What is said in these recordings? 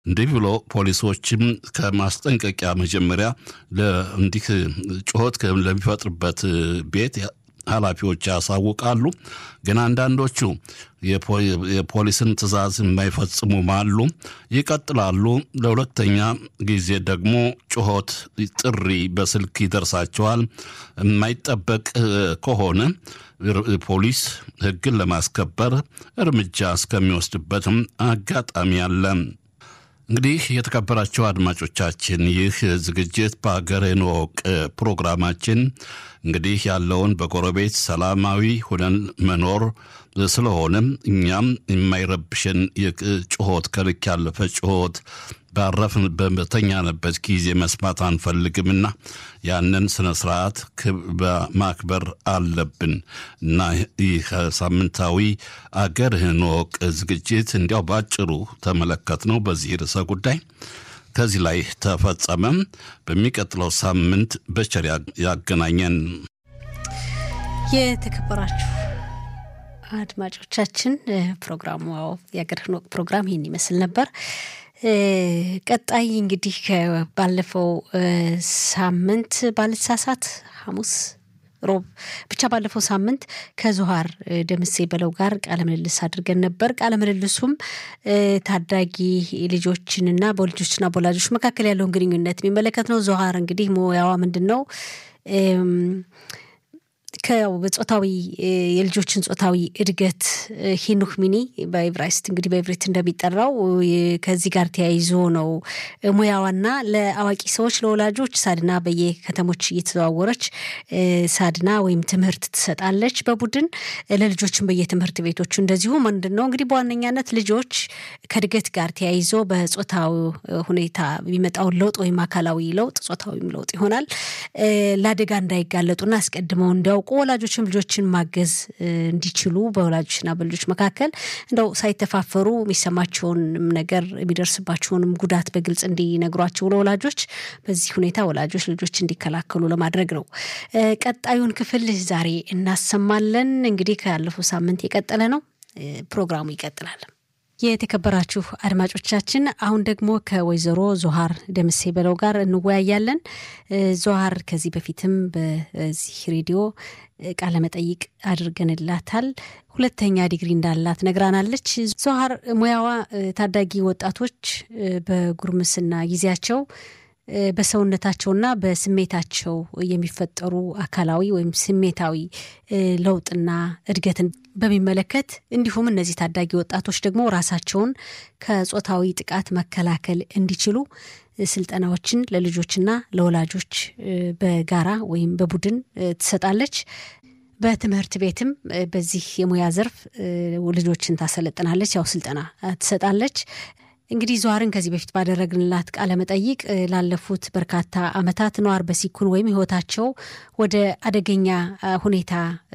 እንዲህ ብሎ ፖሊሶችም ከማስጠንቀቂያ መጀመሪያ እንዲህ ጩኸት ለሚፈጥርበት ቤት ኃላፊዎች ያሳውቃሉ። ግን አንዳንዶቹ የፖሊስን ትዕዛዝ የማይፈጽሙም አሉ፣ ይቀጥላሉ። ለሁለተኛ ጊዜ ደግሞ ጩኸት ጥሪ በስልክ ይደርሳቸዋል። የማይጠበቅ ከሆነ ፖሊስ ሕግን ለማስከበር እርምጃ እስከሚወስድበትም አጋጣሚ አለ። እንግዲህ የተከበራቸው አድማጮቻችን ይህ ዝግጅት በሀገር እንወቅ ፕሮግራማችን እንግዲህ ያለውን በጎረቤት ሰላማዊ ሁነን መኖር ስለሆነም እኛም የማይረብሽን ጩኸት ከልክ ያለፈ ጩኸት ባረፍን በተኛንበት ጊዜ መስማት አንፈልግምና ያንን ስነ ስርዓት ማክበር አለብን እና ይህ ሳምንታዊ አገርህን እወቅ ዝግጅት እንዲያው ባጭሩ ተመለከት ነው በዚህ ርዕሰ ጉዳይ ከዚህ ላይ ተፈጸመም። በሚቀጥለው ሳምንት በቸር ያገናኘን። የተከበራችሁ አድማጮቻችን ፕሮግራሙ የአገርህን ወቅ ፕሮግራም ይህን ይመስል ነበር። ቀጣይ እንግዲህ ባለፈው ሳምንት ባልሳሳት ሐሙስ ሮብ ብቻ ባለፈው ሳምንት ከዙሃር ደምሴ በለው ጋር ቃለ ምልልስ አድርገን ነበር። ቃለ ምልልሱም ታዳጊ ልጆችንና በልጆችና በወላጆች መካከል ያለውን ግንኙነት የሚመለከት ነው። ዙሃር እንግዲህ ሙያዋ ምንድን ነው? በጾታዊ የልጆችን ጾታዊ እድገት ሂኑክ ሚኒ በኢብራይስጥ እንግዲህ በኢብሪት እንደሚጠራው ከዚህ ጋር ተያይዞ ነው ሙያዋና ለአዋቂ ሰዎች ለወላጆች ሳድና በየከተሞች እየተዘዋወረች ሳድና ወይም ትምህርት ትሰጣለች በቡድን ለልጆችን በየትምህርት ቤቶቹ እንደዚሁ ምንድን ነው እንግዲህ በዋነኛነት ልጆች ከእድገት ጋር ተያይዞ በጾታዊ ሁኔታ የሚመጣውን ለውጥ ወይም አካላዊ ለውጥ ጾታዊም ለውጥ ይሆናል ለአደጋ እንዳይጋለጡና አስቀድመው እንዲያውቁ ወላጆችም ልጆችን ማገዝ እንዲችሉ በወላጆችና በልጆች መካከል እንደው ሳይተፋፈሩ የሚሰማቸውንም ነገር የሚደርስባቸውንም ጉዳት በግልጽ እንዲነግሯቸው ለወላጆች በዚህ ሁኔታ ወላጆች ልጆች እንዲከላከሉ ለማድረግ ነው። ቀጣዩን ክፍል ዛሬ እናሰማለን። እንግዲህ ካለፈው ሳምንት የቀጠለ ነው። ፕሮግራሙ ይቀጥላል። የተከበራችሁ አድማጮቻችን አሁን ደግሞ ከወይዘሮ ዞሃር ደምሴ በለው ጋር እንወያያለን። ዞሃር ከዚህ በፊትም በዚህ ሬዲዮ ቃለመጠይቅ አድርገንላታል። ሁለተኛ ዲግሪ እንዳላት ነግራናለች። ዞሃር ሙያዋ ታዳጊ ወጣቶች በጉርምስና ጊዜያቸው በሰውነታቸውና በስሜታቸው የሚፈጠሩ አካላዊ ወይም ስሜታዊ ለውጥና እድገትን በሚመለከት እንዲሁም እነዚህ ታዳጊ ወጣቶች ደግሞ ራሳቸውን ከጾታዊ ጥቃት መከላከል እንዲችሉ ስልጠናዎችን ለልጆችና ለወላጆች በጋራ ወይም በቡድን ትሰጣለች። በትምህርት ቤትም በዚህ የሙያ ዘርፍ ልጆችን ታሰለጥናለች፣ ያው ስልጠና ትሰጣለች። እንግዲህ ዙሃርን ከዚህ በፊት ባደረግንላት ቃለ መጠይቅ ላለፉት በርካታ ዓመታት ነዋር በሲኩን ወይም ሕይወታቸው ወደ አደገኛ ሁኔታ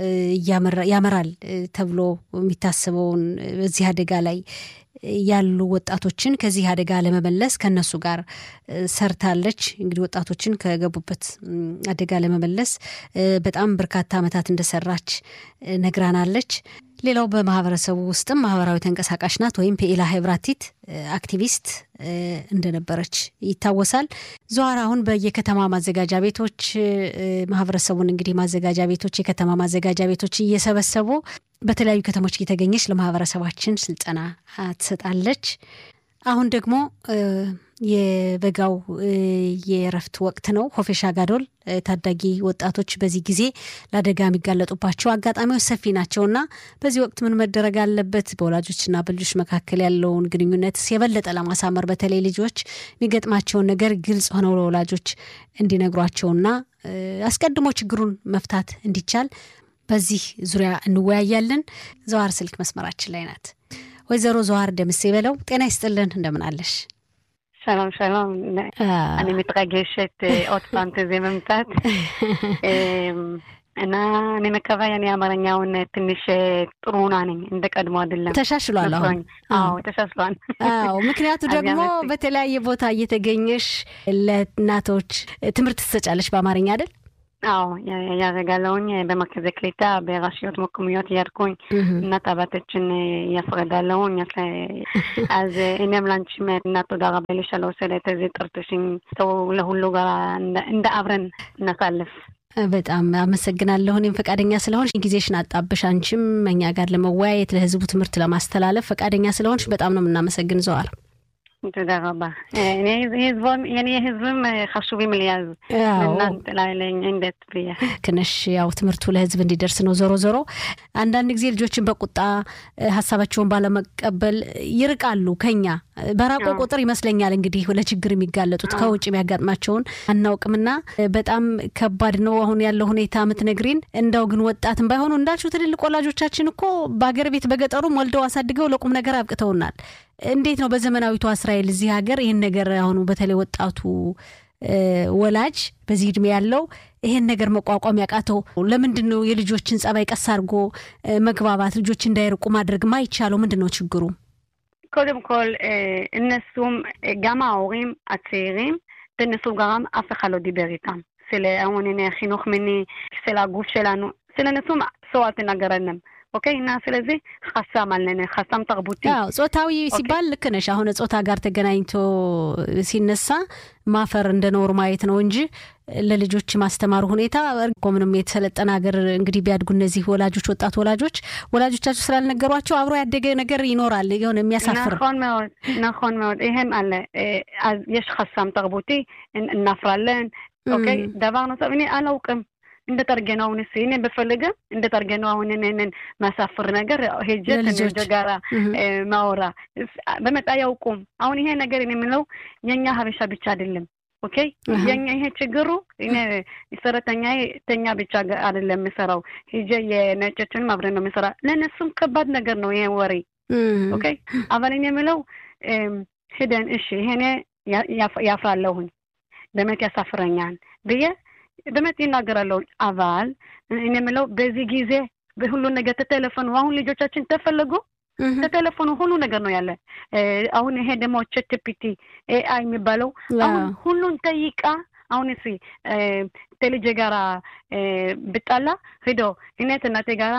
ያመራል ተብሎ የሚታሰበውን በዚህ አደጋ ላይ ያሉ ወጣቶችን ከዚህ አደጋ ለመመለስ ከነሱ ጋር ሰርታለች። እንግዲህ ወጣቶችን ከገቡበት አደጋ ለመመለስ በጣም በርካታ ዓመታት እንደሰራች ነግራናለች። ሌላው በማህበረሰቡ ውስጥም ማህበራዊ ተንቀሳቃሽ ናት ወይም ፔኢላ ሄብራቲት አክቲቪስት እንደነበረች ይታወሳል። ዙሃር አሁን በየከተማ ማዘጋጃ ቤቶች ማህበረሰቡን እንግዲህ ማዘጋጃ ቤቶች የከተማ ማዘጋጃ ቤቶች እየሰበሰቡ በተለያዩ ከተሞች እየተገኘች ለማህበረሰባችን ስልጠና ትሰጣለች። አሁን ደግሞ የበጋው የእረፍት ወቅት ነው። ሆፌሻ ጋዶል ታዳጊ ወጣቶች በዚህ ጊዜ ለአደጋ የሚጋለጡባቸው አጋጣሚዎች ሰፊ ናቸውና በዚህ ወቅት ምን መደረግ አለበት? በወላጆችና በልጆች መካከል ያለውን ግንኙነት የበለጠ ለማሳመር በተለይ ልጆች የሚገጥማቸውን ነገር ግልጽ ሆነው ለወላጆች እንዲነግሯቸውና አስቀድሞ ችግሩን መፍታት እንዲቻል በዚህ ዙሪያ እንወያያለን። ዘዋር ስልክ መስመራችን ላይ ናት። ወይዘሮ ዘዋር ደምሴ በለው ጤና ይስጥልን፣ እንደምን አለሽ? שלום, שלום. אני מתרגשת עוד פעם כזה መምጣት እና እኔ መከባያ እኔ አማርኛውን ትንሽ ጥሩ ሁና ነኝ፣ እንደ ቀድሞ አይደለም። ተሻሽሏል። አሁን አዎ ተሻሽሏል። አዎ ምክንያቱ ደግሞ በተለያየ ቦታ እየተገኘሽ ለእናቶች ትምህርት ትሰጫለሽ በአማርኛ አይደል? አዎ ያደርጋለሁኝ። በመርከዘ ክሊታ በרשויות מקומיות እያድኩኝ እናት አባቶችን ያስረዳለሁኝ። אז እኔም ላንቺም እና תודה רבה לי שלא עושה את זה ጥርጥሽኝ ሰው ለሁሉ ጋር እንደ አብረን እናሳልፍ። በጣም አመሰግናለሁ። እኔም ፈቃደኛ ስለሆንሽ ጊዜሽን አጣብሽ አንቺም እኛ ጋር ለመወያየት ለህዝቡ ትምህርት ለማስተላለፍ ፈቃደኛ ስለሆንሽ በጣም ነው የምናመሰግን ዘዋር። תודה רבה. የኔ ህዝብም חשובים לי אז እናንተ ላይ እንዴት ብዬ ክነሽ ያው ትምህርቱ ለህዝብ እንዲደርስ ነው። ዞሮ ዞሮ አንዳንድ ጊዜ ልጆችን በቁጣ ሀሳባቸውን ባለመቀበል ይርቃሉ ከኛ በራቆ ቁጥር ይመስለኛል እንግዲህ ለችግር የሚጋለጡት ከውጭ የሚያጋጥማቸውን አናውቅምና በጣም ከባድ ነው አሁን ያለው ሁኔታ የምትነግሪን። እንዳው ግን ወጣትም ባይሆኑ እንዳልሽው ትልልቅ ወላጆቻችን እኮ በሀገር ቤት በገጠሩም ወልደው አሳድገው ለቁም ነገር አብቅተውናል። እንዴት ነው በዘመናዊቷ እስራኤል እዚህ ሀገር ይህን ነገር አሁኑ በተለይ ወጣቱ ወላጅ በዚህ እድሜ ያለው ይሄን ነገር መቋቋም ያቃተው ለምንድን ነው? የልጆችን ጸባይ ቀስ አድርጎ መግባባት ልጆች እንዳይርቁ ማድረግ ማይቻለው ምንድን ነው ችግሩ? קודם כל, እነሱም גם ההורים הצעירים, תנסו גם אף אחד לא דיבר איתם. של አሁን חינוך מיני, של הגוף שלנו, של እነሱም ሰው አልተናገረንም። ኦኬ እና ስለዚህ ሀሳም አለን ሀሳም ተርቡቲ ጾታዊ ሲባል ልክ ነሽ። አሁን ጾታ ጋር ተገናኝቶ ሲነሳ ማፈር እንደ ኖር ማየት ነው እንጂ ለልጆች ማስተማሩ ሁኔታ እኮ ምንም የተሰለጠነ ሀገር እንግዲህ ቢያድጉ እነዚህ ወላጆች ወጣት ወላጆች ወላጆቻቸው ስላልነገሯቸው አብሮ ያደገ ነገር ይኖራል የሆነ የሚያሳፍር נכון מאוד נכון מאוד ይሄም አለ אז יש חסם תרבותי እናፍራለን ኦኬ דבר נוסף እኔ አላውቅም እንደ ጠርገነው አሁን ስ እኔ በፈለገ እንደ ጠርገነው አሁን እኔንን ማሳፍር ነገር ሄጀ ከልጆች ጋራ ማወራ በመጣ ያውቁም። አሁን ይሄ ነገር የምለው የኛ ሀበሻ ብቻ አይደለም። ኦኬ የኛ ይሄ ችግሩ እኔ ሰራተኛ ተኛ ብቻ አይደለም የምሰራው ሄጀ የነጮችንም አብረን ነው የምሰራ። ለእነሱም ከባድ ነገር ነው ይሄ ወሬ። ኦኬ አበል እኔ የምለው ሂደን እሺ ይሄኔ ያፍራለሁኝ በመት ያሳፍረኛል ብዬ በመት ይናገራለሁ። አባል እኔ የምለው በዚህ ጊዜ ሁሉ ነገር ተቴሌፎኑ አሁን ልጆቻችን ተፈለጉ ተቴሌፎኑ ሁሉ ነገር ነው ያለ። አሁን ይሄ ደግሞ ቸትፒቲ ኤአይ የሚባለው አሁን ሁሉን ጠይቃ አሁን እሲ ከልጄ ጋራ ብጣላ ሂዶ እኔ እናቴ ጋራ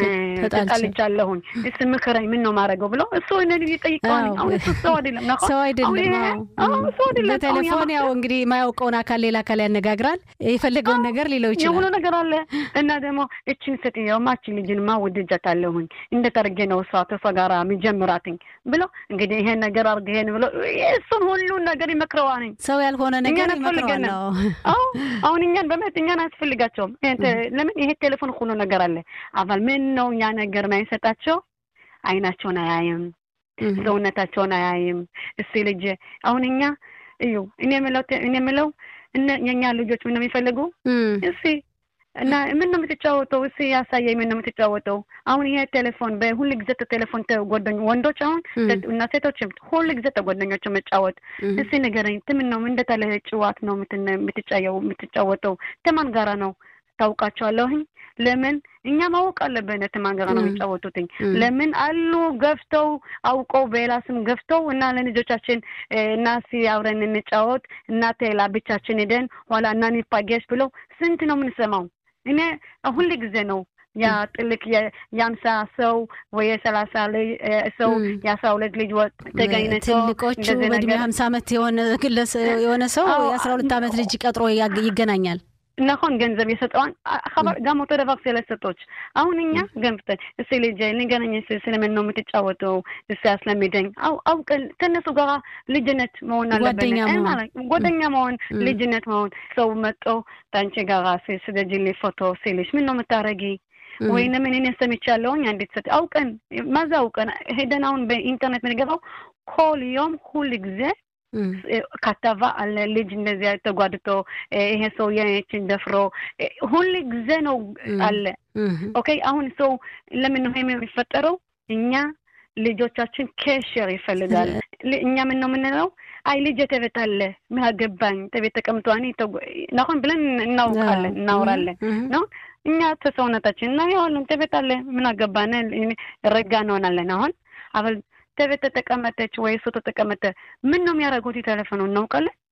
ተጣልቻለሁኝ እስ ምክረኝ ምን ነው ማድረገው ብሎ እሱ እነ ጠይቀዋል። አሁን እሱ ሰው አይደለም ሰው አይደለም። በቴሌፎን ያው እንግዲህ የማያውቀውን አካል ሌላ አካል ያነጋግራል። የፈለገውን ነገር ሊለው ይችላል። የሁሉ ነገር አለ እና ደግሞ እችን ሴትየው ማችን ልጅንማ ወድጃታለሁኝ እንደ ጠርጌ ነው እሷ ተሷ ጋራ የሚጀምራትኝ ብሎ እንግዲህ ይሄን ነገር አርግ ይሄን ብሎ እሱን ሁሉን ነገር ይመክረዋልኝ። ሰው ያልሆነ ነገር ይመክረዋል። አሁን እኛን በመት እኛን አያስፈልጋቸውም። ለምን ይሄ ቴሌፎን ሁሉ ነገር አለ አባል ምን ነው እኛ ነገር ማይሰጣቸው አይናቸውን አያይም፣ ሰውነታቸውን አያይም። እሱ ልጅ አሁን እኛ እዩ እኔ የምለው እኔ የምለው የእኛ ልጆች ምን ነው የሚፈልጉ እሲ እና ምን ነው የምትጫወተው? እሲ ያሳየኝ ምን ነው የምትጫወተው? አሁን ይሄ ቴሌፎን በሁል ጊዜ ቴሌፎን ተጓደኝ ወንዶች አሁን እና ሴቶችም ሁል ጊዜ ተጓደኞች መጫወት እሲ ንገረኝ፣ ምን ነው እንደታለ ጭዋት ነው የምትጫወተው? ተማን ጋራ ነው ታውቃቸዋለሁኝ ለምን እኛ ማወቅ አለብን። ተማንገራ ነው የሚጫወቱትኝ። ለምን አሉ ገፍተው አውቀው በሌላ ስም ገፍተው እና ለልጆቻችን እና ሲ አብረን እንጫወት እናቴ ብቻችን ሄደን ኋላ እና ኒፓጌሽ ብለው ስንት ነው የምንሰማው? እኔ ሁል ጊዜ ነው ያ ጥልቅ የአምሳ ሰው ወይ የሰላሳ ሰው የአስራ ሁለት ልጅ ተገኝነው ትልቆቹ በእድሜ ሀምሳ ዓመት የሆነ ሰው የአስራ ሁለት ዓመት ልጅ ቀጥሮ ይገናኛል። נכון ገንዘብ የሰጠዋን חבר גם אותו דבר ስለ ሰጦች አሁን እኛ ገንፍተን እስኪ ልጄ ንገረኝ ስለምን ነው የምትጫወተው እስኪ አስለምደኝ አውቀን ከእነሱ ጋር ልጅነት መሆን አለብን ጓደኛ መሆን ልጅነት መሆን ሰው መጦ ታንቺ ጋር ስደጅልኝ ፎቶ ሲልሽ ምን ነው የምታረጊ ወይም ምን እኔ ሰምቻለሁኝ አንዲት ሰጥ አውቀን ማዛ አውቀን ሄደን አሁን በኢንተርኔት የምንገባው ኮል ዮም ሁል ጊዜ ከተባ አለ ልጅ እንደዚያ ተጓድቶ ይሄ ሰው የችን ደፍሮ ሁል ጊዜ ነው አለ። ኦኬ አሁን ሰው ለምን ነው የሚፈጠረው? እኛ ልጆቻችን ኬሽር ይፈልጋል። እኛ ምን ነው የምንለው? አይ ልጅ ተቤት አለ ምን አገባኝ ተቤት ተቀምጦ እኔ ናሁን ብለን እናውቃለን እናወራለን ነው እኛ ተሰውነታችን እና ያዋለን ተቤት አለ ምን አገባን ረጋ እንሆናለን። አሁን አበል ተቤት ተቀመጠች ወይ እሱ ተቀመጠ ምን ነው የሚያደርጉት? ቴሌፎኑ እናውቃለን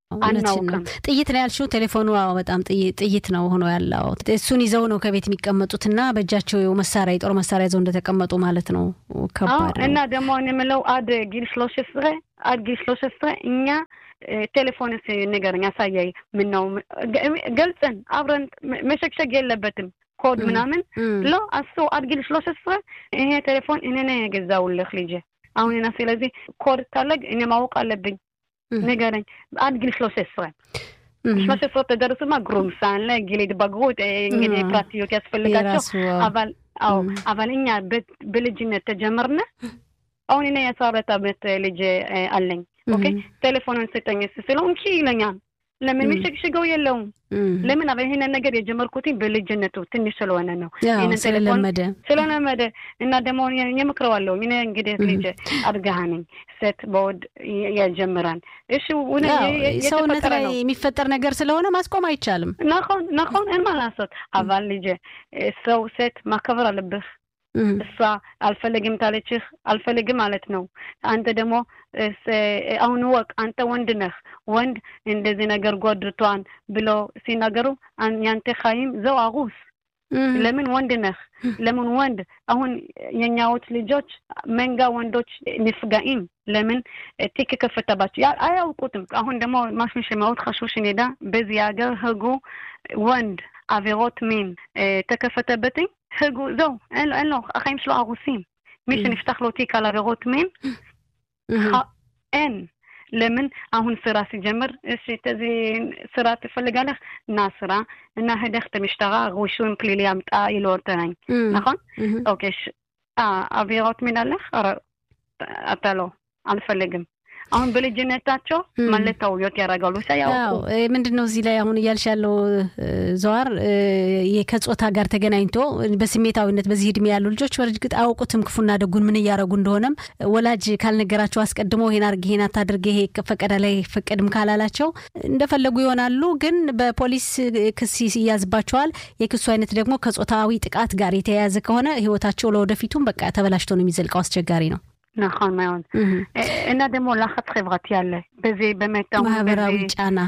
አናውቅም። ጥይት ነው ያልሽው። ቴሌፎኑ በጣም ጥይት ነው ሆኖ ያለው። እሱን ይዘው ነው ከቤት የሚቀመጡትና በእጃቸው መሳሪያ የጦር መሳሪያ ይዘው እንደተቀመጡ ማለት ነው። ከባድ እና ደግሞ የምለው አድ ጊል ሽሎሽ ስረ አድ ጊል ሽሎሽ ስረ እኛ ቴሌፎን ንገረኝ፣ አሳያይ። ምን ነው ገልጽን አብረን መሸግሸግ የለበትም ኮድ ምናምን ሎ አሱ አድ ጊል ሽሎሽ ስረ ይሄ ቴሌፎን እኔ ነው የገዛውልህ ልጄ። አሁን ና ስለዚህ ኮድ ታለግ እኔ ማወቅ አለብኝ ንገረኝ עד ጊል שלוש עשרה. שלוש עשרה תדרסו מה גרומסן לגיל התבגרות እንግዲህ ፕራክቲዮት ያስፈልጋቸው אבל አዎ אבל እኛ በልጅነት ተጀመርነ አሁን እኔ የአስራ አራት ዓመት ልጅ አለኝ ኦኬ ቴሌፎኑን ስጠኝ ስለው እንኪ ይለኛል ለምን የሚሸግሽገው የለውም ለምን አበ ይሄንን ነገር የጀመርኩትኝ በልጅነቱ ትንሽ ስለሆነ ነው ስለለመደ ስለለመደ እና ደግሞ የምክረዋለሁ እኔ እንግዲህ ልጅ አድጋሃ ነኝ ሴት በወድ ያጀምራል እሺ ሰውነት ላይ የሚፈጠር ነገር ስለሆነ ማስቆም አይቻልም ናሆን ናሆን እን ማላሶት አባል ልጅ ሰው ሴት ማከበር አለብህ እሷ አልፈልግም ታለችህ አልፈልግም ማለት ነው። አንተ ደግሞ አሁን ወቅ አንተ ወንድ ነህ ወንድ እንደዚህ ነገር ጎድቷን ብሎ ሲናገሩ ያንተ ኻይም ዘው አጉስ ለምን ወንድ ነህ? ለምን ወንድ አሁን የኛዎች ልጆች መንጋ ወንዶች ንፍጋኢም ለምን ቲክ ከፈተባቸው አያውቁትም። አሁን ደግሞ ማሽን שמאוד חשוב שנדע በዚህ ሀገር ህጉ ወንድ עבירות מין ተከፈተበትኝ ህጉ ዘው אין לו החיים שלו הרוסים. מי שנפתח לו תיק על עבירות מין אין ለምን አሁን ስራ ሲጀምር እሺ ተዚህ ስራ ትፈልጋለህ እና ስራ እና ህደህ ተምሽተራ ሪሹም ፕሊሊ አምጣ ይልወርተናኝ נכון ኦኬ አቪרות ምን አለህ אתה לא አልፈልግም አሁን በልጅነታቸው ማለት ታውዮት ያደርጋሉ ሳያውቁ ምንድን ነው እዚህ ላይ አሁን እያልሽ ያለው ዘዋር ከጾታ ጋር ተገናኝቶ በስሜታዊነት በዚህ እድሜ ያሉ ልጆች በእርግጥ አያውቁትም ክፉና ደጉን ምን እያደረጉ እንደሆነም ወላጅ ካልነገራቸው አስቀድሞ ይሄን አድርግ ይሄን አታድርግ ይሄ ፈቀደ ላይ ፈቀድም ካላላቸው እንደፈለጉ ይሆናሉ ግን በፖሊስ ክስ ይያዝባቸዋል የክሱ አይነት ደግሞ ከጾታዊ ጥቃት ጋር የተያያዘ ከሆነ ህይወታቸው ለወደፊቱም በቃ ተበላሽቶ ነው የሚዘልቀው አስቸጋሪ ነው נכון מאוד. እና ደግሞ לחץ חברתי አለ በዚህ באמת ማህበራዊ ጫና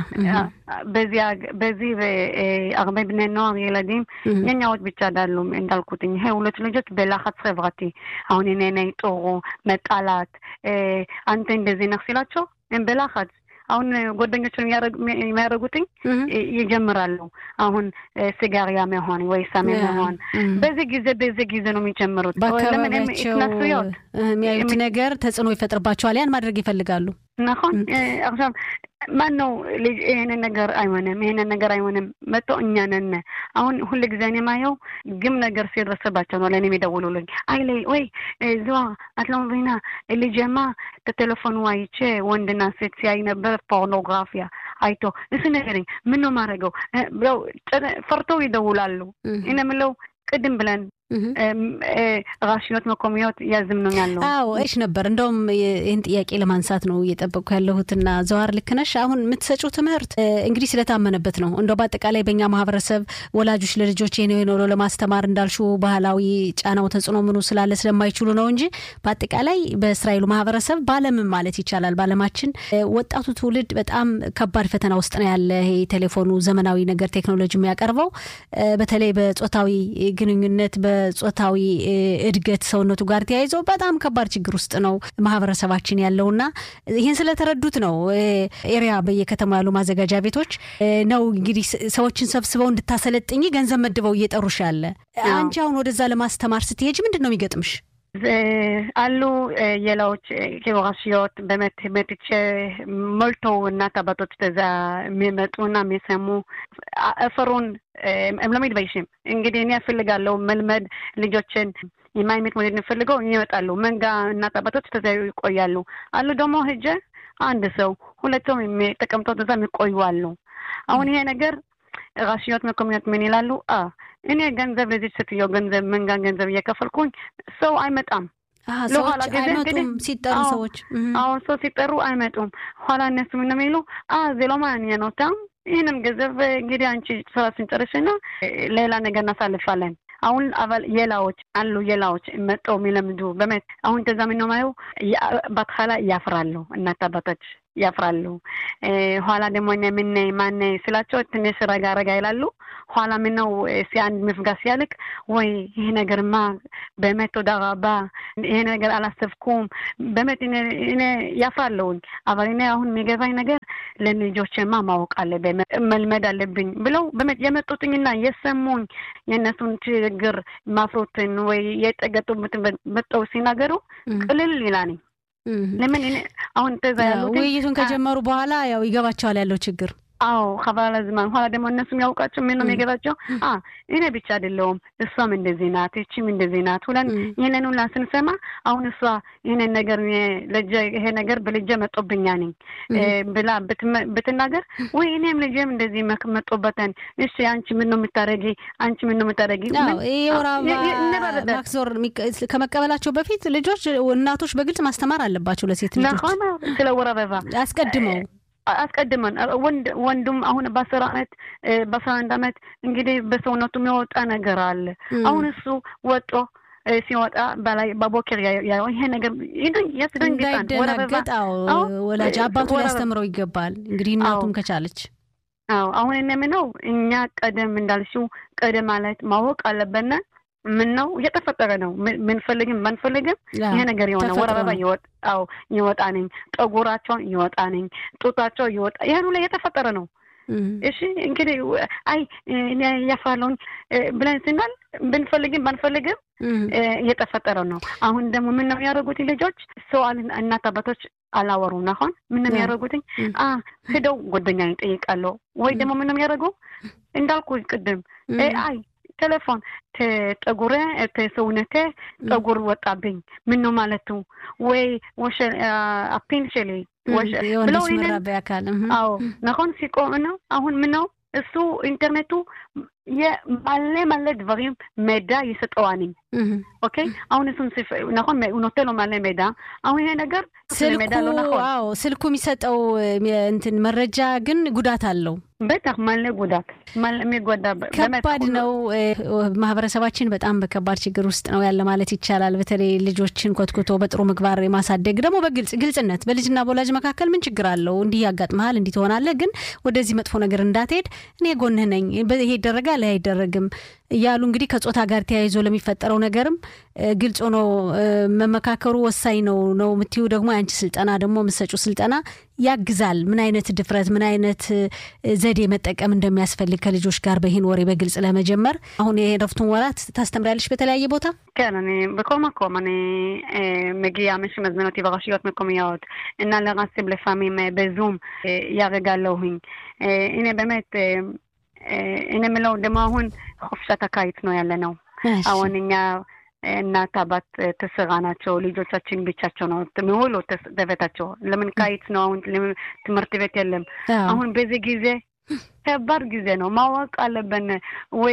በዚህ הרבה בני נוער ילדים የኛዎች ብቻ አይደሉም እንዳልኩት ይሄ ሁለት ልጆች በלחץ חברתי አሁን እኔ ነኝ ጥሩ መጣላት አንተ እንደዚህ ነህ ሲላቸው הם በלחץ አሁን ጓደኞችን የሚያደርጉትኝ ይጀምራሉ። አሁን ሲጋሪያ መሆን ወይ ሰሜ መሆን በዚህ ጊዜ በዚህ ጊዜ ነው የሚጀምሩት። በአካባቢያቸው የሚያዩት ነገር ተጽዕኖ ይፈጥርባቸዋል። ያን ማድረግ ይፈልጋሉ። נכון עכשיו ማን ነው ይሄንን ነገር አይሆንም፣ ይሄንን ነገር አይሆንም መጥቶ እኛ ነን። አሁን ሁል ጊዜ እኔ ማየው ግም ነገር ሲደርስባቸው ነው ለእኔ የሚደውሉልኝ። አይ ላይ ወይ ዝዋ አትለምሪና ልጄማ ተቴሌፎኑ አይቼ ወንድና ሴት ሲያይ ነበር ፖርኖግራፊያ አይቶ እስ ነገርኝ ምን ነው ማድረገው ብለው ፈርተው ይደውላሉ። እኔ የምለው ቅድም ብለን ራሽኖት መኮሚያት ያዝምኑኛል ነው። አዎ እሽ ነበር። እንደውም ይህን ጥያቄ ለማንሳት ነው እየጠበቅኩ ያለሁትና ዘዋር ልክ ነሽ። አሁን የምትሰጪው ትምህርት እንግዲህ ስለታመነበት ነው። እንደው በአጠቃላይ በእኛ ማህበረሰብ ወላጆች ለልጆች ይሄ ነው ነው ለማስተማር እንዳልሹ ባህላዊ ጫናው ተጽዕኖ ምኑ ስላለ ስለማይችሉ ነው እንጂ በአጠቃላይ በእስራኤሉ ማህበረሰብ በዓለምም ማለት ይቻላል በዓለማችን ወጣቱ ትውልድ በጣም ከባድ ፈተና ውስጥ ነው ያለ። ይሄ ቴሌፎኑ ዘመናዊ ነገር ቴክኖሎጂ የሚያቀርበው በተለይ በጾታዊ ግንኙነት በጾታዊ እድገት ሰውነቱ ጋር ተያይዞ በጣም ከባድ ችግር ውስጥ ነው ማህበረሰባችን ያለውና ይህን ስለተረዱት ነው ኤሪያ በየከተማ ያሉ ማዘጋጃ ቤቶች ነው እንግዲህ ሰዎችን ሰብስበው እንድታሰለጥኝ ገንዘብ መድበው እየጠሩሽ ያለ። አንቺ አሁን ወደዛ ለማስተማር ስትሄጅ ምንድን ነው የሚገጥምሽ? አሉ ሌላዎች ራሽיות באמת באמת ሞልተው እናት አባቶች በዛ የሚመጡና የሚሰሙ እፍሩን הם לא מתביישים እንግዲህ እኔ እፈልጋለሁ መልመድ ልጆችን የማይሜት ሞዴል እንፈልገው ይመጣሉ። መንጋ እናት አባቶች ተዛ ይቆያሉ። አሉ ደግሞ ሂጄ አንድ ሰው ሁለት ሰው ተቀምጠው ተዛ የሚቆዩ አሉ። አሁን ይሄ ነገር ራሽיות מקומיות ምን ይላሉ? እኔ ገንዘብ ለዚህ ሴትዮ ገንዘብ መንጋ ገንዘብ እየከፈልኩኝ ሰው አይመጣም። ሰዎች አይመጡም ሲጠሩ ሰዎች አዎ ሰው ሲጠሩ አይመጡም። ኋላ እነሱ ምን የሚሉ ዜሎ ማንየ ነው ታም ይህንም ገንዘብ እንግዲህ አንቺ ስራ ስንጨርሽና ሌላ ነገር እናሳልፋለን። አሁን አባል የላዎች አሉ የላዎች መጠው የሚለምዱ በመት አሁን ተዛ ምን ነው ማየው በትኋላ ያፍራሉ እናት አባቶች ያፍራሉ። ኋላ ደግሞ እኔ ምን ማን ስላቸው ትንሽ ረጋ ረጋ ይላሉ። ኋላ ምን ነው አንድ መፍጋት ሲያልቅ ወይ ይሄ ነገርማ በእመት ተወዳ ረባ ይሄ ነገር አላሰብኩም በእመት እኔ ያፍራለሁኝ። አበር እኔ አሁን የሚገባኝ ነገር ለልጆችማ ማወቅ አለብኝ መልመድ አለብኝ ብለው በእመት የመጡትኝና የሰሙኝ የእነሱን ችግር ማፍሮትን ወይ የጠገጡበትን መጠው ሲናገሩ ቅልል ይላል። ለምን አሁን ተዛ ያሉት ውይይቱን ከጀመሩ በኋላ ያው ይገባቸዋል ያለው ችግር አዎ ከባለ ዝማን ኋላ ደግሞ እነሱ የሚያውቃቸው ምን ነው የሚገባቸው? አ እኔ ብቻ አይደለውም እሷም እንደዚህ ናት፣ እቺም እንደዚህ ናት ሁለን ይህንን ሁላ ስንሰማ አሁን እሷ ይህንን ነገር ልጄ ይሄ ነገር በልጄ መጦብኛ ነኝ ብላ ብትናገር ወይ እኔም ልጄም እንደዚህ መጦበተን፣ እሺ አንቺ ምን ነው የምታደርጊ? አንቺ ምን ነው የምታደርጊ? የወር አበባ ማክዞር ከመቀበላቸው በፊት ልጆች እናቶች በግልጽ ማስተማር አለባቸው ለሴት ልጆች ስለ ወር አበባ አስቀድመው አስቀድመን ወንድ ወንዱም አሁን በአስር አመት በአስራ አንድ አመት እንግዲህ በሰውነቱ የሚወጣ ነገር አለ። አሁን እሱ ወጦ ሲወጣ በላይ በቦኬር ያየው ይሄ ነገር ያስደንግጣል። እንዳይደናገጥ ወላጅ አባቱ ሊያስተምረው ይገባል። እንግዲህ እናቱም ከቻለች አዎ አሁን እነምነው እኛ ቀደም እንዳልሽው ቀደም ማለት ማወቅ አለበነ ምን ነው እየተፈጠረ ነው። ምንፈልግም ባንፈልግም ይሄ ነገር የሆነ ወር አበባ ይወጣው ይወጣ ነኝ፣ ጠጉራቸውን ይወጣ ነኝ፣ ጡታቸው ይወጣ ይሄን ላይ እየተፈጠረ ነው። እሺ እንግዲህ አይ እኔ ያፋለውን ብለን ስናል ብንፈልግም ባንፈልግም እየተፈጠረ ነው። አሁን ደግሞ ምን ነው የሚያደርጉት ልጆች ሰው እናት አባቶች አላወሩም። አሁን ምን ነው የሚያደርጉትኝ? ሄደው ጓደኛ ይጠይቃለሁ ወይ ደግሞ ምን ነው የሚያደርጉ እንዳልኩ ቅድም አይ ቴሌፎን ጠጉሬ ሰውነቴ ጠጉር ወጣብኝ ምን ነው ማለቱ ወይ አፒን ሸሌ ብለው አካል አዎ נכון ሲቆም ነው አሁን ምን ነው እሱ ኢንተርኔቱ የማለ ማለ ድברים ሚדע ይሰጠዋኒ ኦኬ አሁን እሱን נכון הוא נותן לו מלא מידע አሁን ይሄ ነገር ስልኩ አዎ ስልኩ የሚሰጠው እንትን መረጃ ግን ጉዳት አለው በጣም ማለ ጉዳት የሚጎዳ ከባድ ነው። ማህበረሰባችን በጣም በከባድ ችግር ውስጥ ነው ያለ ማለት ይቻላል። በተለይ ልጆችን ኮትኩቶ በጥሩ ምግባር የማሳደግ ደግሞ በግልጽ ግልጽነት በልጅና በወላጅ መካከል ምን ችግር አለው? እንዲህ ያጋጥመሃል፣ እንዲህ ትሆናለህ፣ ግን ወደዚህ መጥፎ ነገር እንዳትሄድ እኔ ጎንህ ነኝ፣ ይሄ ይደረጋል፣ ይሄ አይደረግም እያሉ እንግዲህ ከጾታ ጋር ተያይዞ ለሚፈጠረው ነገርም ግልጽ ሆኖ መመካከሩ ወሳኝ ነው ነው የምትዩ ደግሞ የአንቺ ስልጠና ደግሞ የምትሰጪው ስልጠና ያግዛል። ምን አይነት ድፍረት ምን አይነት ዘዴ መጠቀም እንደሚያስፈልግ ከልጆች ጋር በይህን ወሬ በግልጽ ለመጀመር አሁን የረፍቱን ወራት ታስተምሪያለሽ በተለያየ ቦታ? כן, אני בכל מקום, אני אה, מגיעה, מי שמזמין אותי ברשויות מקומיות, እና לרסים לפעמים אה, בזום, אה, יהרגע אלוהים. אה, הנה באמת, אה, אה, הנה מלוא דמו አሁን חופשת הקיץ ነው ያለ ነው። አሁን እኛ እናት አባት ተስራ ናቸው። ልጆቻችን ብቻቸው ነው የሚውሉ በቤታቸው። ለምን ቃይት ነው አሁን ትምህርት ቤት የለም። አሁን በዚህ ጊዜ ከባድ ጊዜ ነው። ማወቅ አለብን ወይ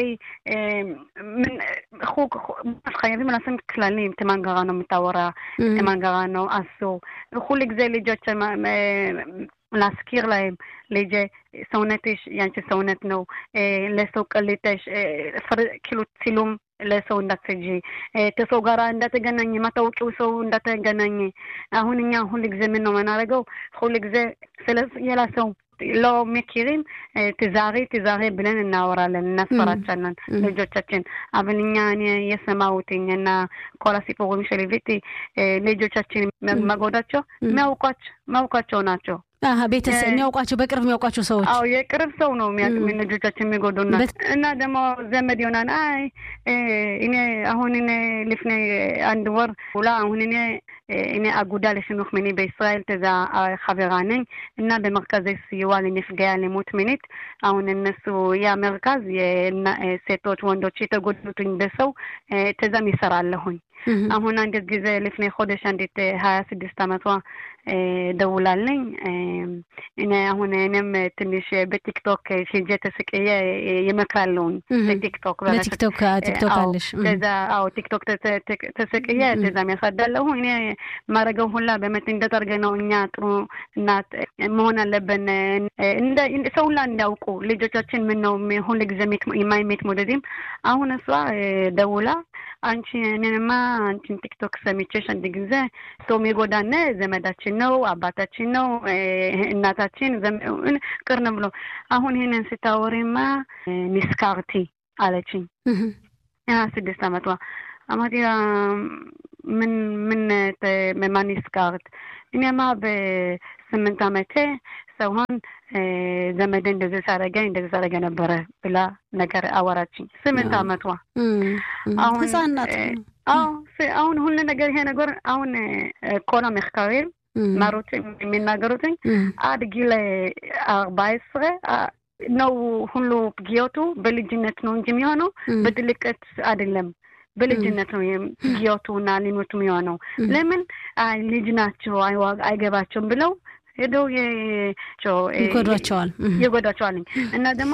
חייבים לעשות כללים, תימן גרה ነው የምታወራ תימן גרה ነው אסור. ሁል ጊዜ ልጆች להזכיר להם ልጄ ሰውነትሽ ያንቺ ሰውነት ነው ለሰው ቀልጠሽ כאילו צילום ለሰው እንዳትሰጂ ከሰው ጋር እንዳትገናኝ የማታውቂው ሰው እንዳትገናኝ። አሁን እኛ ሁል ጊዜ ምን ነው የምናደርገው? ሁል ጊዜ ስለ ሌላ ሰው לא מכירים, תיזהרי, תיזהרי ብለን እናወራለን እናስፈራቻለን ልጆቻችን אבל እኛ እኔ የሰማሁትኝ እና כל הסיפורים שליוויתי ልጆቻችን መጎዳቸው የሚያውቋቸው ናቸው። ቤተሰብ የሚያውቋቸው በቅርብ የሚያውቋቸው ሰዎች አዎ የቅርብ ሰው ነው ልጆቻችን የሚጎዱና እና ደግሞ ዘመድ ይሆናል። አይ እኔ አሁን እኔ ልፍኔ አንድ ወር ሁላ አሁን እኔ እኔ አጉዳ לחינוך מיני בישראל ተዛ חברה ነኝ እና במרכזי סיוע לנפגעי אלימות מינית አሁን እነሱ ያ መርካዝ የሴቶች ወንዶች የተጎዱትኝ በሰው ተዛም ይሰራለሁኝ። አሁን አንድ ጊዜ ልፍኔ ሆደሽ አንዲት ሀያ ስድስት አመቷ ደውላልኝ እኔ አሁን እኔም ትንሽ በቲክቶክ ሂጄ ተስቅዬ ይመክራለሁኝ በቲክቶክ በቲክቶክ ቲክቶክ አለሽ ከዛ አዎ ቲክቶክ ተስቅዬ ከዛም ያሳዳለሁ እኔ ማድረገው ሁላ በመት እንደጠርገ ነው እኛ ጥሩ እናት መሆን አለብን ሰው ሁላ እንዲያውቁ ልጆቻችን ምን ነው ሁሉ ጊዜ የማይሜት ሞደዚም አሁን እሷ ደውላ አንቺ እኔንማ አንቺን ቲክቶክ ሰሚቼሽ አንድ ጊዜ ሰው የሚጎዳነ ዘመዳችን ነው፣ አባታችን ነው፣ እናታችን ልጆቻችን ቅርን ብሎ አሁን ይህንን ስታወሪማ ኒስካርቲ አለችኝ። ያ ስድስት ዓመቷ אמרתי לה, ምን ምን በማን ኒስካርት? እኔማ በስምንት ዓመቴ ሰውን ዘመድ እንደዚህ ሳረገኝ እንደዚህ ሳረገ ነበረ ብላ ነገር አወራችኝ። ስምንት ዓመቷ አሁን ህጻናት አሁን ሁሉ ነገር ይሄ ነገር አሁን ኮላ מחקרים ማሩት የሚናገሩትኝ עד גיל ארבע עשרה ነው ሁሉ ፕጊዮቱ በልጅነት ነው እንጂ የሚሆነው በትልቀት አይደለም። በልጅነት ነው ፕጊዮቱ እና ሊኖቱ የሚሆነው። ለምን ልጅ ናቸው አይገባቸውም ብለው ሄደው ይጎዷቸዋል ይጎዷቸዋል እና ደግሞ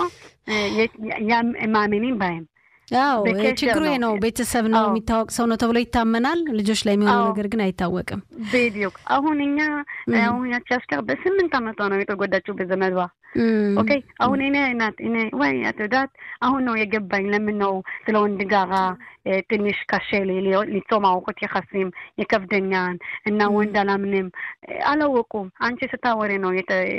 ማሜኒን ባይም ያው ችግሩ ነው። ቤተሰብ ነው የሚታወቅ ሰው ነው ተብሎ ይታመናል። ልጆች ላይ የሚሆነው ነገር ግን አይታወቅም። ቤዲዮክ አሁን እኛ አሁን ያቺ አስከር በስምንት ዓመቷ ነው የተጎዳችው በዘመዷ። ኦኬ አሁን እኔ ናት እኔ ወይ አትወዳት አሁን ነው የገባኝ ለምን ነው ስለ ወንድ ጋራ ትንሽ ካሼ ሊጾም አውቆት የካስም የከብደኛን እና ወንድ አላምንም አላወቁም። አንቺ ስታወሬ ነው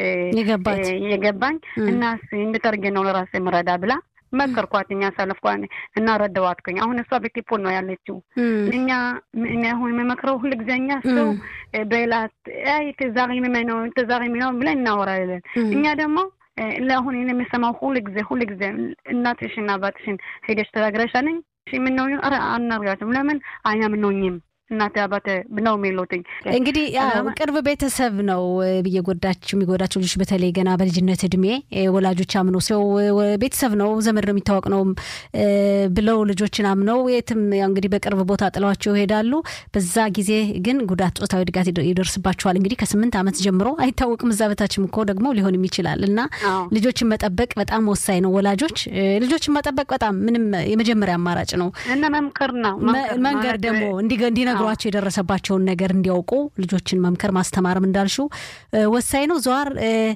የገባኝ እና እንድጠርጌ ነው ለራሴ ምረዳ ብላ መከርኳት። እኛ ሳለፍኳ እና ረዳዋትኩኝ። አሁን እሷ በቲፖል ነው ያለችው። እኛ እኔ አሁን የምመክረው ሁሉ ጊዜ እኛ ሰው በላት አይ ተዛሪ ነው ተዛሪ ነው ብለን እናወራለን። እኛ ደግሞ ለአሁን የሚሰማው ሁሉ ጊዜ ሁሉ ጊዜ እናትሽና አባትሽን ሄደሽ ተናግረሻለኝ ምነው ኧረ አናርጋትም ለምን አያምኑኝም እናቴ አባቴ ነው የሚሉትኝ። እንግዲህ ያው ቅርብ ቤተሰብ ነው እየጎዳቸው የሚጎዳቸው ልጆች በተለይ ገና በልጅነት እድሜ ወላጆች አምነው ሰው ቤተሰብ ነው ዘመድ ነው የሚታወቅ ነው ብለው ልጆችን አምነው የትም ያው እንግዲህ በቅርብ ቦታ ጥለዋቸው ይሄዳሉ። በዛ ጊዜ ግን ጉዳት፣ ጾታዊ ድጋት ይደርስባቸዋል። እንግዲህ ከስምንት ዓመት ጀምሮ አይታወቅም። እዛ በታችም እኮ ደግሞ ሊሆንም ይችላል እና ልጆችን መጠበቅ በጣም ወሳኝ ነው። ወላጆች ልጆችን መጠበቅ በጣም ምንም የመጀመሪያ አማራጭ ነው እና መምከር ነው መንገር ደግሞ እንዲነግሯቸው የደረሰባቸውን ነገር እንዲያውቁ ልጆችን መምከር ማስተማርም እንዳልሽው ወሳኝ ነው። ዘዋር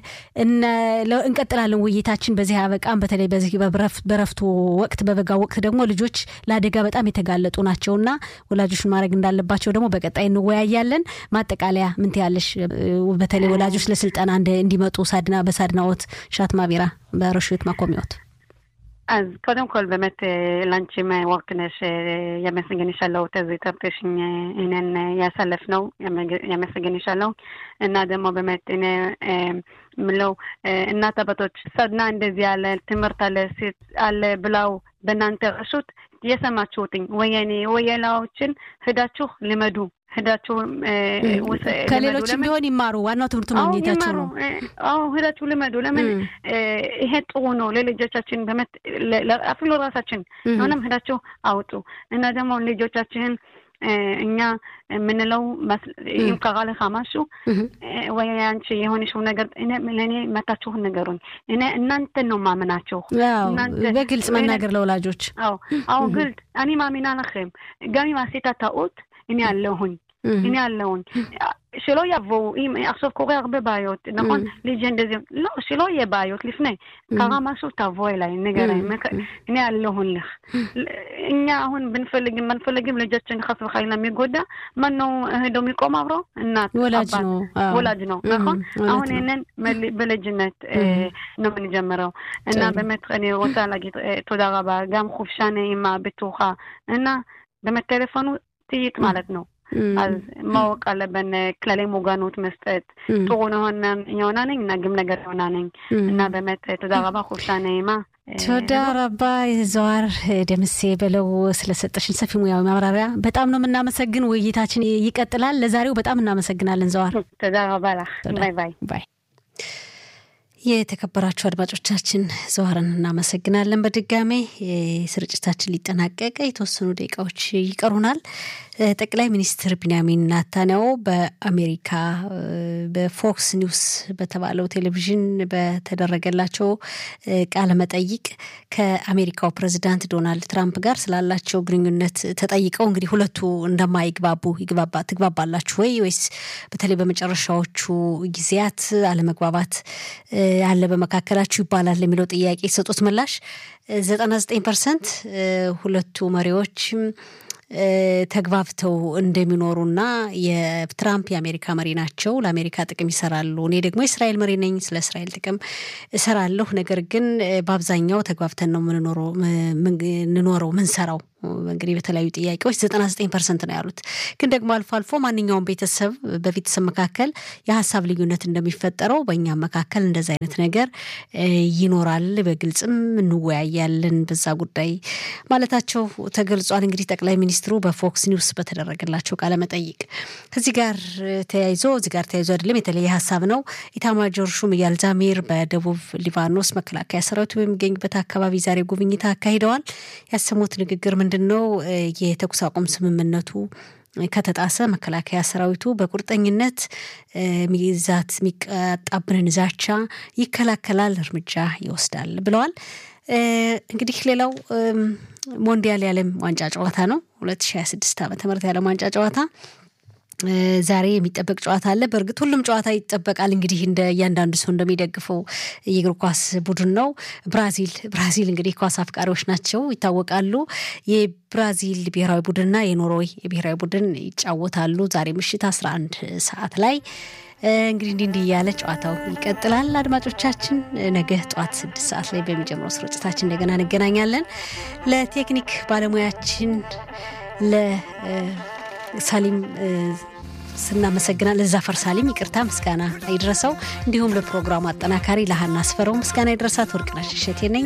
እንቀጥላለን ውይይታችን በዚህ አበቃም። በተለይ በዚህ በረፍቱ ወቅት በበጋ ወቅት ደግሞ ልጆች ለአደጋ በጣም የተጋለጡ ናቸውና ወላጆችን ማድረግ እንዳለባቸው ደግሞ በቀጣይ እንወያያለን። ማጠቃለያ ምን ትያለሽ? በተለይ ወላጆች ለስልጠና እንዲመጡ ሳድና በሳድናዎት ሻት ማቢራ በረሽት ማቆሚያዎት אז קודם כל באמת לאנצ'ים וורקנש ימסגן ישאלו תזי תרתሽኝ እኔን ያሳለፍ ነው የመሰገን ይሻለው እና ደግሞ በመት እኔ ምለው እናት አባቶች ሰድና እንደዚህ ያለ ትምህርት አለ ሴት አለ ብላው በእናንተ ረሹት የሰማችሁትኝ ወየኔ ወየላዎችን ሂዳችሁ ልመዱ ሂዳችሁ ከሌሎችም ቢሆን ይማሩ። ዋናው ትምህርቱ ማግኘታቸው ነው። አዎ ሂዳችሁ ልመዱ። ለምን ይሄ ጥሩ ነው ለልጆቻችን በመት አፍሎ ራሳችን ሆነም ሂዳችሁ አውጡ እና ደግሞ ልጆቻችንን እኛ የምንለው אם קרה לך משהו ወይ አንቺ የሆነሽው ነገር ለእኔ መታችሁን ነገሩኝ። እኔ እናንተን ነው ማምናችሁ። በግልጽ መናገር ለወላጆች። አዎ አዎ፣ ግልጽ እኔ ማሚና לכם גם אם עשית טעות እኔ አለሁኝ እኔ አለሁኝ שלא יבואו, אם עכשיו קורה הרבה בעיות, נכון? ליג'י እንደዚህ לא, שלא יהיה בעיות לפני. קרה משהו, תבוא אליי, ንገረኝ. እኔ አለሁልህ። እኛ አሁን ብንፈልግም ባንፈልግም ልጃችን חס וחלילה የሚጎዳ ማን ነው ሄዶ የሚቆም አብሮ? እናት ወላጅ ነው ወላጅ ነው נכון? አሁን ይህንን በልጅነት ነው የምንጀምረው እና באמת אני רוצה להגיד תודה רבה, גם חופשה נעימה, בטוחה, እና באמת טלפון ጥይት ማለት ነው אז ማወቅ አለብን ክለሌ ሙጋኖት መስጠት ጥሩ የሆና ነኝ እና ግም ነገር የሆና ነኝ እና በመት ተዛ ረባ ኩፍሻ ነይማ ተወዳ ረባ ዘዋር ደምሴ በለው ስለሰጠሽን ሰፊ ሙያዊ ማብራሪያ በጣም ነው የምናመሰግን። ውይይታችን ይቀጥላል። ለዛሬው በጣም እናመሰግናለን ዘዋር። ተዛ ረባ ላህ ባይ ባይ ባይ። የተከበራችሁ አድማጮቻችን ዘዋርን እናመሰግናለን። በድጋሜ ስርጭታችን ሊጠናቀቅ የተወሰኑ ደቂቃዎች ይቀሩናል። ጠቅላይ ሚኒስትር ቢንያሚን ናታንያሁ በአሜሪካ በፎክስ ኒውስ በተባለው ቴሌቪዥን በተደረገላቸው ቃለ መጠይቅ ከአሜሪካው ፕሬዚዳንት ዶናልድ ትራምፕ ጋር ስላላቸው ግንኙነት ተጠይቀው እንግዲህ ሁለቱ እንደማይግባቡ ትግባባላችሁ ወይ ወይስ በተለይ በመጨረሻዎቹ ጊዜያት አለመግባባት አለ በመካከላችሁ ይባላል ለሚለው ጥያቄ የሰጡት ምላሽ ዘጠና ዘጠኝ ፐርሰንት ሁለቱ መሪዎች ተግባብተው እንደሚኖሩና የትራምፕ የአሜሪካ መሪ ናቸው፣ ለአሜሪካ ጥቅም ይሰራሉ። እኔ ደግሞ የእስራኤል መሪ ነኝ፣ ስለ እስራኤል ጥቅም እሰራለሁ። ነገር ግን በአብዛኛው ተግባብተን ነው ምንኖረው ምንሰራው እንግዲህ በተለያዩ ጥያቄዎች ዘጠና ዘጠኝ ፐርሰንት ነው ያሉት። ግን ደግሞ አልፎ አልፎ ማንኛውም ቤተሰብ በቤተሰብ መካከል የሀሳብ ልዩነት እንደሚፈጠረው በእኛም መካከል እንደዚ አይነት ነገር ይኖራል። በግልጽም እንወያያለን በዛ ጉዳይ ማለታቸው ተገልጿል። እንግዲህ ጠቅላይ ሚኒስትሩ በፎክስ ኒውስ በተደረገላቸው ቃለመጠይቅ ከዚህ ጋር ተያይዞ እዚህ ጋር ተያይዞ አይደለም የተለየ ሀሳብ ነው። ኢታማጆር ሹም ኢያል ዛሚር በደቡብ ሊባኖስ መከላከያ ሰራዊቱ በሚገኝበት አካባቢ ዛሬ ጉብኝት አካሂደዋል። ያሰሙት ንግግር ምንድን ነው? የተኩስ አቁም ስምምነቱ ከተጣሰ መከላከያ ሰራዊቱ በቁርጠኝነት ሚዛት የሚቃጣብንን ዛቻ ይከላከላል፣ እርምጃ ይወስዳል ብለዋል። እንግዲህ ሌላው ሞንዲያል የዓለም ዋንጫ ጨዋታ ነው። 2026 ዓመተ ምህረት የዓለም ዋንጫ ጨዋታ ዛሬ የሚጠበቅ ጨዋታ አለ። በእርግጥ ሁሉም ጨዋታ ይጠበቃል። እንግዲህ እንደ እያንዳንዱ ሰው እንደሚደግፈው የእግር ኳስ ቡድን ነው። ብራዚል ብራዚል እንግዲህ ኳስ አፍቃሪዎች ናቸው ይታወቃሉ። የብራዚል ብሔራዊ ቡድንና የኖርዌይ የብሔራዊ ቡድን ይጫወታሉ ዛሬ ምሽት 11 ሰዓት ላይ እንግዲህ እንዲህ እንዲህ እያለ ጨዋታው ይቀጥላል። አድማጮቻችን ነገ ጠዋት ስድስት ሰዓት ላይ በሚጀምረው ስርጭታችን እንደገና እንገናኛለን። ለቴክኒክ ባለሙያችን ለሳሊም ስናመሰግናል ለዛፈር ሳሊም ይቅርታ ምስጋና ይድረሰው። እንዲሁም ለፕሮግራሙ አጠናካሪ ለሀና አስፈረው ምስጋና ይድረሳት። ወርቅነሽ እሸቴ ነኝ።